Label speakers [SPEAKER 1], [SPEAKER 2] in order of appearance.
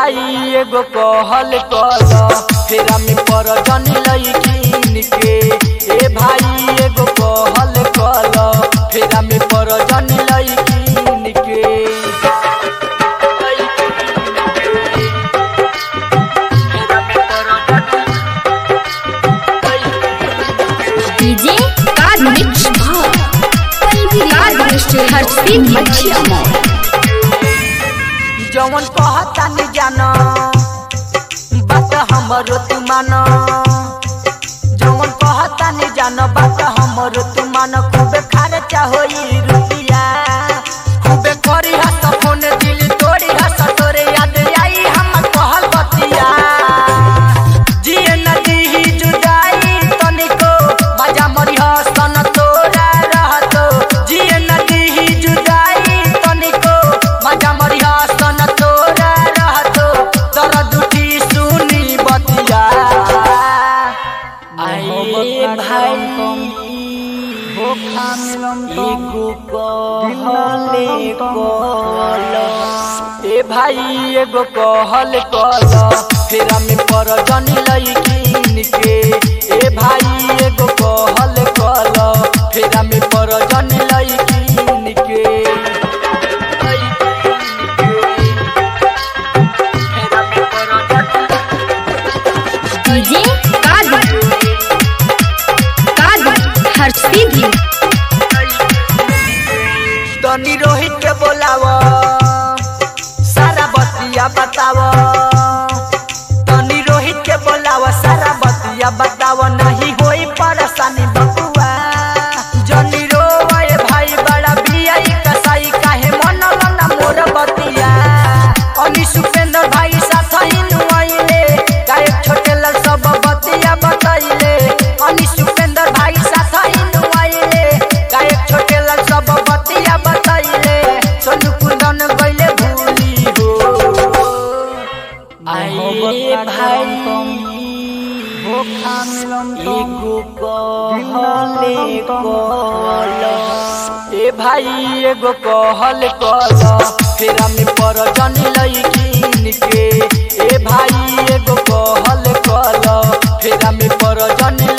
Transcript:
[SPEAKER 1] भाई एगो कहल कल फेरा में पर जन लईकिन के ए भाई एगो कहल कल फेरा में पर जन लईकिन के
[SPEAKER 2] डीजे कार मिक्स भाव पल्वी कार मिक्स हर सीट मच्छिया मॉल
[SPEAKER 1] जवन कहता नहीं जाना बात हमरो तू मानो जवन कहता नहीं जानो बात हमरो तू मानो खूबे खर्चा होई रुपिया खूबे करी हस फोन दिल तोड़ी हस तोरे याद आई हम कहल बतिया जिए नदी ही जुदाई तनिको मजा मरी हसन तोरा रहतो जिए नदी ही जुदाई तनिको मजा मरी हसन तोरा रहतो दर्द उठी सुनी बतिया आए भाई एगो कहले कल ए भाई एगो कहल कल फेरा में पर जन लईकिन के ए भाई एगो कहल कल फेरा में पर जन लईकिन के फेरा में पर
[SPEAKER 2] डीजे कार कार हर सीट
[SPEAKER 1] तनी रोहित के बोलाव सारा बतिया बताव तनी रोहित के बोलाव सारा बतिया बताव नहीं होई परेशानी बकुआ जनी रोए भाई बड़ा बियाई कसाई काहे मनल ना मोर बतिया अनी सुपेंद्र भाई साथ ही नुआइले गायक छोटे लाल सब बतिया बताइले अनी सुपेंद्र भाई साथ ही नुआइले गायक छोटे लाल सब बतिया बताइले सोनू कुंदन गइले भूली हो आए भाई एगो कहले कल ए भाई एगो कहल कल फेरा में पर जन लईकिन के ए भाई एगो कहल कल फेरा में पर जन